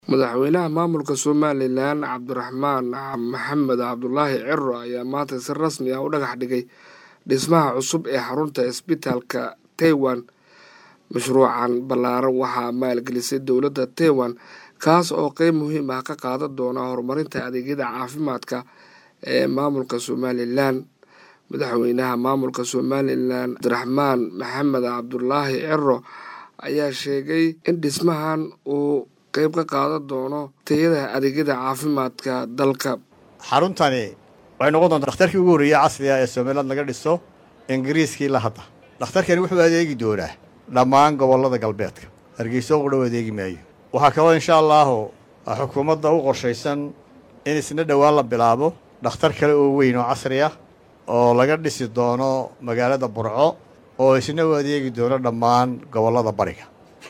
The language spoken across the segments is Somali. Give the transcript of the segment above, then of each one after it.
madaxweynaha maamulka somalilan cabdiraxmaan maxamed cabdulaahi ciro ayaa maanta si rasmi ah u dhagax dhigay dhismaha cusub ee xarunta isbitaalka taiwan mashruucan ballaaran waxaa maalgelisay dowladda taiwan kaas oo qeyb muhiim ah ka qaadan doona horumarinta adeegyada caafimaadka ee maamulka somalilan madaxweynaha maamulka somalilan cabdiraxmaan maxamed cabdulaahi ciro ayaa sheegay in dhismahan uu qeyb ka qaadan doono tayada adeegyada caafimaadka dalka xaruntani waxay noqon doontaa dhakhtarkii ugu horreeyey casriga ee somaliland laga dhiso ingiriiskii la hadda dhakhtarkani wuxuu adeegi doonaa dhammaan gobollada galbeedka hargeyso u dhow adeegi maayo waxaa kaloo insha allaahu xukuumadda u qorshaysan in isna dhowaan la bilaabo dhakhtar kale oo weyn oo casri ah oo laga dhisi doono magaalada burco oo isna u adeegi doono dhammaan gobollada bariga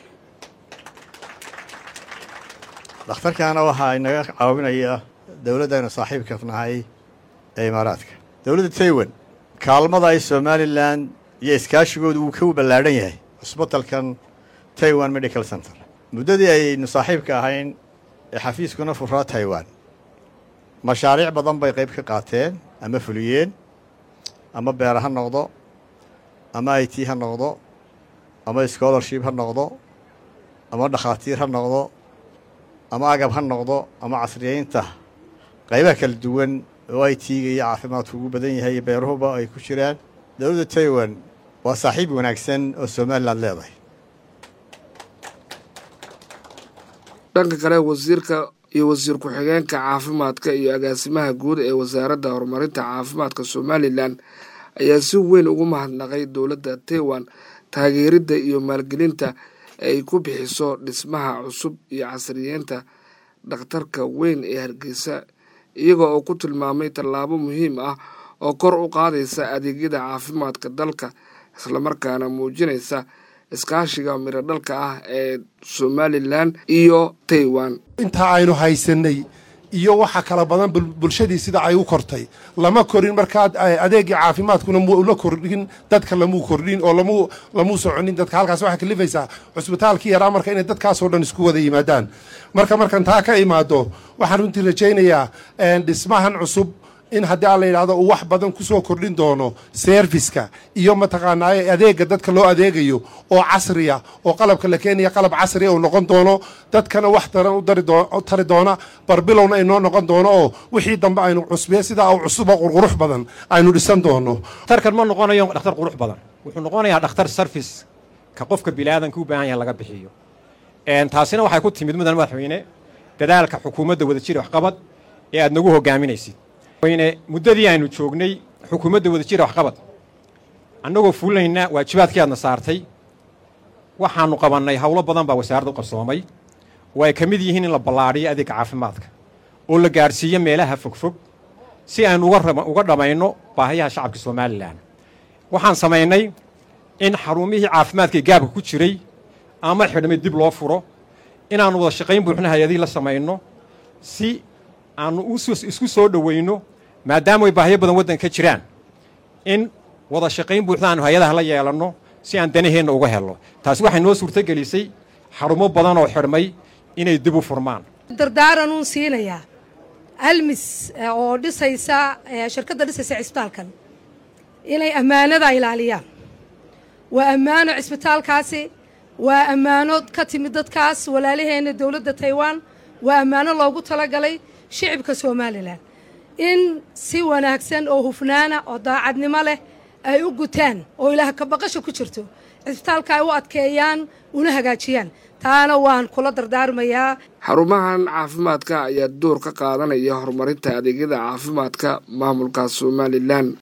dhakhtarkaana waxaa inaga caawinaya dowladdaynu saaxiibka nahay ee imaaraadka dowladda taiwan kaalmada ay somalilan iyo iskaashigoodu wuu ka ballaadhan yahay cusbitalkan taiwan medical center muddadii aynu saaxiibka ahayn ee xafiiskuna furaa taiwan mashaariic badan bay qayb ka qaateen ama fuliyeen ama beer ha noqdo ama i t ha noqdo ama scholarship ha noqdo ama dhakhaatiir ha noqdo ama agab ha noqdo ama casriyeynta qaybaha kala duwan oo i t-ga iyo caafimaadku ugu badan yahay iyo beeruhuba ay ku jiraan dowladda taiwan waa saaxiib wanaagsan oo somalilan leedahay dhanka kale wasiirka iyo wasiir ku-xigeenka caafimaadka iyo agaasimaha guud ee wasaaradda horumarinta caafimaadka somalilan ayaa si weyn ugu mahadnaqay dowladda taiwan taageeridda iyo maalgelinta ay ku bixiso dhismaha cusub iyo casriyeynta dhakhtarka weyn ee hargeysa iyaga oo ku tilmaamay tallaabo muhiim ah oo kor u qaadaysa adeegyada caafimaadka dalka islamarkaana muujinaysa iskaashiga miro dhalka ah ee somalilan iyo taiwan intaa aynu haysanay iyo waxa kala badan bulshadii sida ay u kortay lama korin markaa adeegii caafimaadkuna mula kordhin dadka lamuu kordhin oo lamuu soconin dadka halkaas waxay kalifaysaa cusbitaalkii yaraa marka inay dadkaasoo dhan isku wada yimaadaan marka markan taa ka imaado waxaan runtii rajaynayaa dhismahan cusub in haddii aan la yidhahdo uu wax badan kusoo kordhin doono serviska iyo mataqaanaaye adeega dadka loo adeegayo oo casriya oo qalabka la keenaya qalab casriya uu noqon doono dadkana wax daran u tari doona barbilowna inoo noqon doono oo wixii dambe aynu cusbiya sidaa u cusubo qurqurux badan aynu dhisan doono dhakhtarkan ma noqonayo dhakhtar qurux badan wuxuu noqonayaa dhakhtar sarfice ka qofka biniaadanka u baahan yaha laga bixiyo taasina waxay ku timid mudan madaxweyne dadaalka xukuumadda wadajir waxqabad ee aad nagu hogaaminaysid weyne muddadii aynu joognay xukuumadda wadajira waxqabad annagoo fulinayna waajibaadkii aadna saartay waxaannu qabannay howlo badan baa wasaaradda u qarsoomay oo ay ka mid yihiin in la ballaadhiyo adeegga caafimaadka oo la gaadhsiiyo meelaha fogfog si aynu uga dhammayno baahiyaha shacabka somalilan waxaan samaynay in xarumihii caafimaadkaee gaabka ku jiray ama xidhmay dib loo furo inaannu wada shaqayn buuxna hay-adihii la samayno si aannu isku soo dhowayno maadaama ay baahiyo badan waddanka ka jiraan in wada shaqayn buuxda aanu hay-adaha la yeelanno si aan danaheenna uga helno taasi waxay noo suurtogelisay xarumo badan oo xidhmay inay dib u furmaan dardaaranun siinayaa almis oo dhisaysa shirkadda dhisaysa cisbitaalkan inay ammaanada ilaaliyaan waa ammaano cisbitaalkaasi waa ammaano ka timid dadkaas walaalaheenna dowladda taiwan waa ammaano loogu talagalay shicibka somalilan in si wanaagsan oo hufnaana oo daacadnimo leh ay u gutaan oo ilaah kabaqasha ku jirto cisbitaalka ay u adkeeyaan una hagaajiyaan taana waan kula dardaarmayaa xarumahan caafimaadka ayaa door ka qaadanaya horumarinta adeegyada caafimaadka maamulka somalilan